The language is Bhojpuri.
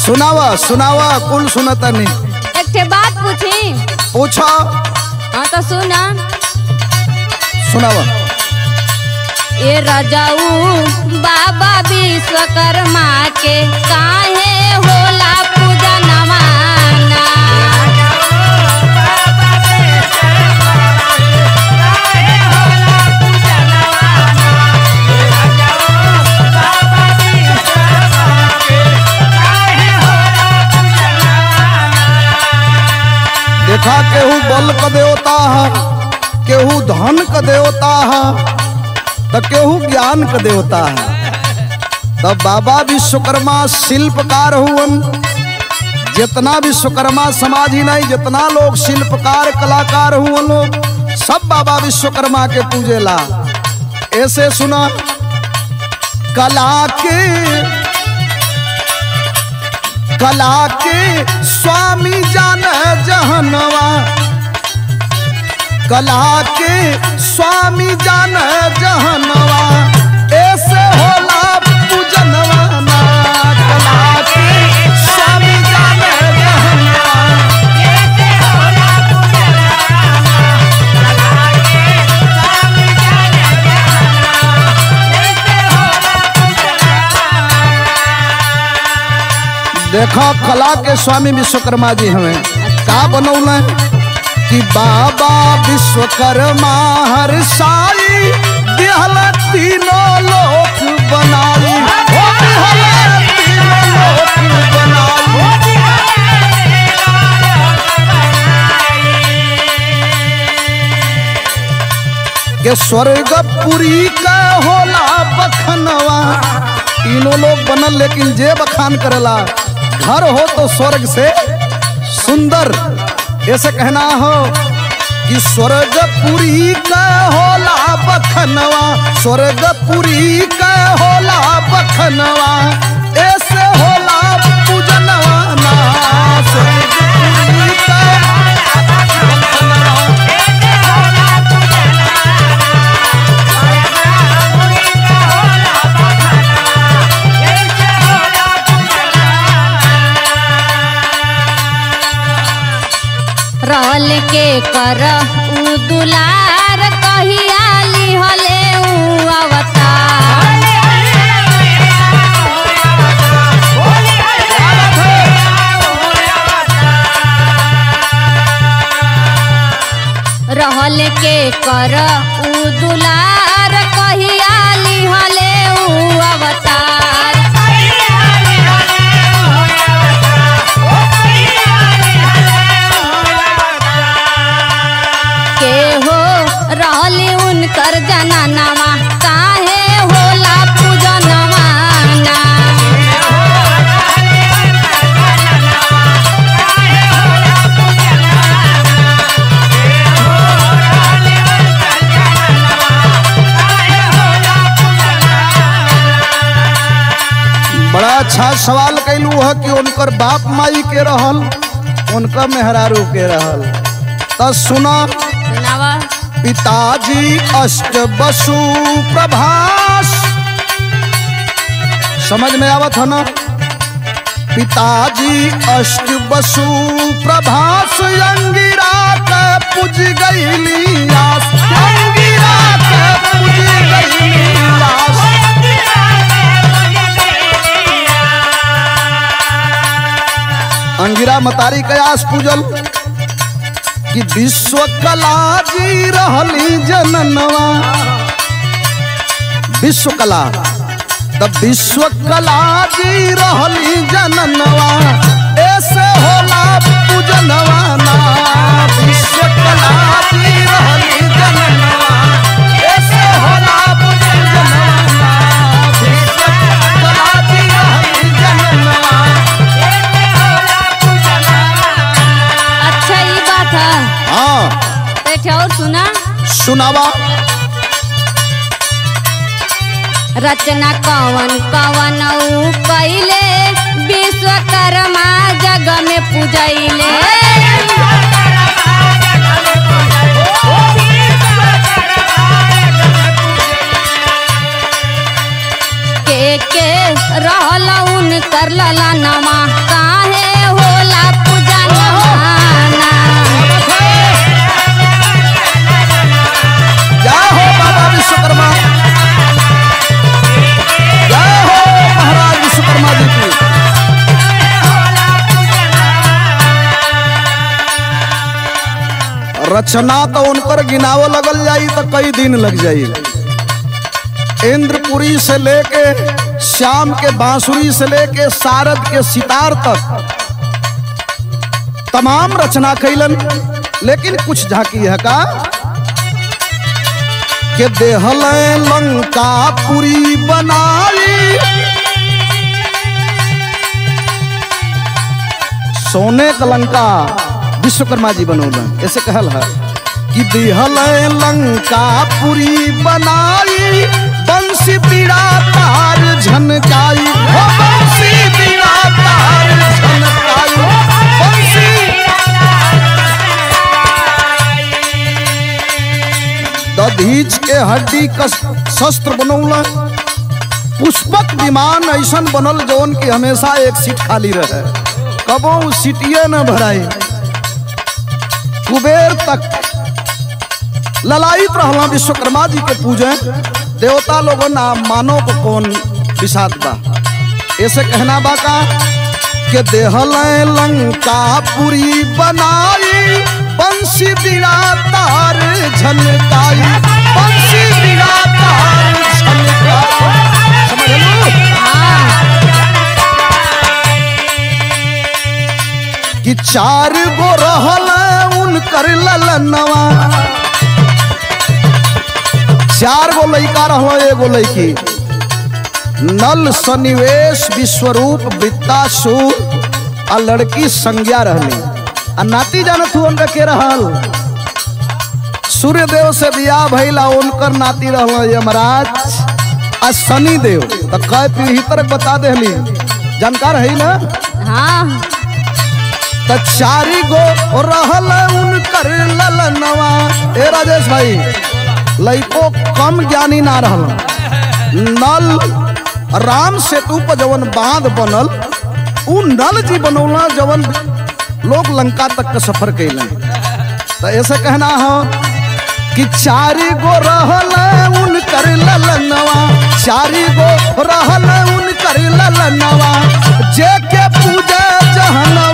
सुनावा सुनावा कुल सुनतनी एक ठे बात पूछी पूछो हाँ तो सुना सुनावा ये रजाऊ बाबा विश्वकर्मा के काहे होला पूजा नवाना देखा केहू बल क देवता है केहू धन क देवता है तो केहू ज्ञान क देवता है तब बाबा विश्वकर्मा शिल्पकार हुवन जितना विश्वकर्मा समाज ही नहीं जितना लोग शिल्पकार कलाकार हुवन लोग सब बाबा विश्वकर्मा के पूजेला ऐसे सुना कला के कला के स्वामी जान जहनवा कला के स्वामी जान जहनवा ऐसे होला पूजनवा ना कला के स्वामी जान जहनवा देखो कला के स्वामी विश्वकर्मा जी हमें का बनौले कि बाबा विश्वकर्मा हर साई दिहल तीनों लोक बनाई हो दिहल तीनों लोक बनाई के स्वर्गपुरी का होला बखनवा तीनों लोग बनल लेकिन जे बखान करेला घर हो तो स्वर्ग से सुंदर ऐसे कहना हो कि स्वर्गपुरी का होला बखनवा स्वर्गपुरी का होला बखनवा ऐसे होला पूजनवा ना स्वर्गपुरी का बखनवा रहल के कर उ दुलार कहिया लिहले उ अवतार रहल के कर उ दुलार कहिया लिहले उ अवतार के हो रहली उनकर जननवा काहे होला पूजनवा ना बड़ा अच्छा सवाल कैलू है कि उनकर बाप माई के रहल उनका मेहरारू के रहल तो सुना सुनावा पिताजी अष्ट बसु प्रभास समझ में आवत है ना पिताजी अष्ट बसु प्रभास अंगिरा के पूज गईली आस अंगिरा के पूज गईली आस अंगिरा मतारी कयास पूजल कि विश्व कला जी रहली जननवा विश्व कला तब विश्व कला जी रहली जननवा ऐसे होला पूजनवा ना विश्व कला जी रहली जननवा ऐसे होला पूजनवा ना विश्व कला जी रहली जननवा अच्छा ये बात है हाँ बैठे और सुना सुनावा रचना कवन कवन उ कैले विश्वकर्मा जग में पूजैले के के रहल उनकर ललनवा काहे होला पूजा नवाना जय हो बाबा विश्वकर्मा जय हो महाराज विश्वकर्मा जी की रचना तो उनकर गिनावो लगल जाई तो कई दिन लग जाई इंद्रपुरी से लेके श्याम के बांसुरी से लेके सारद के सितार तक तमाम रचना कैलन लेकिन कुछ झांकी है का के देहल लंका पुरी बनाई सोने का लंका विश्वकर्मा जी बनौलन ऐसे कहल है कि देहल लंका पुरी बनाई बंसी बीड़ा तार झनकाई हो बंसी बीड़ा तार झनकाई बंसी दधीच के हड्डी का शस्त्र बनौला पुष्पक विमान ऐसन बनल जौन की हमेशा एक सीट खाली रहे कबो उ सीटिए न भराई कुबेर तक ललायित रहला विश्वकर्मा जी के पूजे देवता लोगन आ मानव को कौन विषाद बा ऐसे कहना बा का के देहल लंका पुरी बनाई बंसी बिड़ा तार झनकाई बंसी बिड़ा तार झनकाई समझ लो कि चार गो रहल उनकर ललनवा चार गो लड़का रहलो एगो लड़की नल सन्निवेश विश्वरूप विद्यासूर आ लड़की संज्ञा रहली आ नाती जानत हु उनका के रहल सूर्यदेव से बियाह भइला उनकर नाती रहल यमराज आ शनि देव तो कई पीढ़ी तक बता देहली जानकार है ना हाँ त चारी गो रहल उनकर ललनवा ए राजेश भाई लइको कम ज्ञानी ना रहल नल राम सेतु पर जवन बांध बनल उ नल जी बनौला जवन लोग लंका तक का सफर कैलन तो ऐसे कहना हो कि चारी गो रहल उनकर ललनवा चारी गो रहल उनकर ललनवा जे के पूजे जहना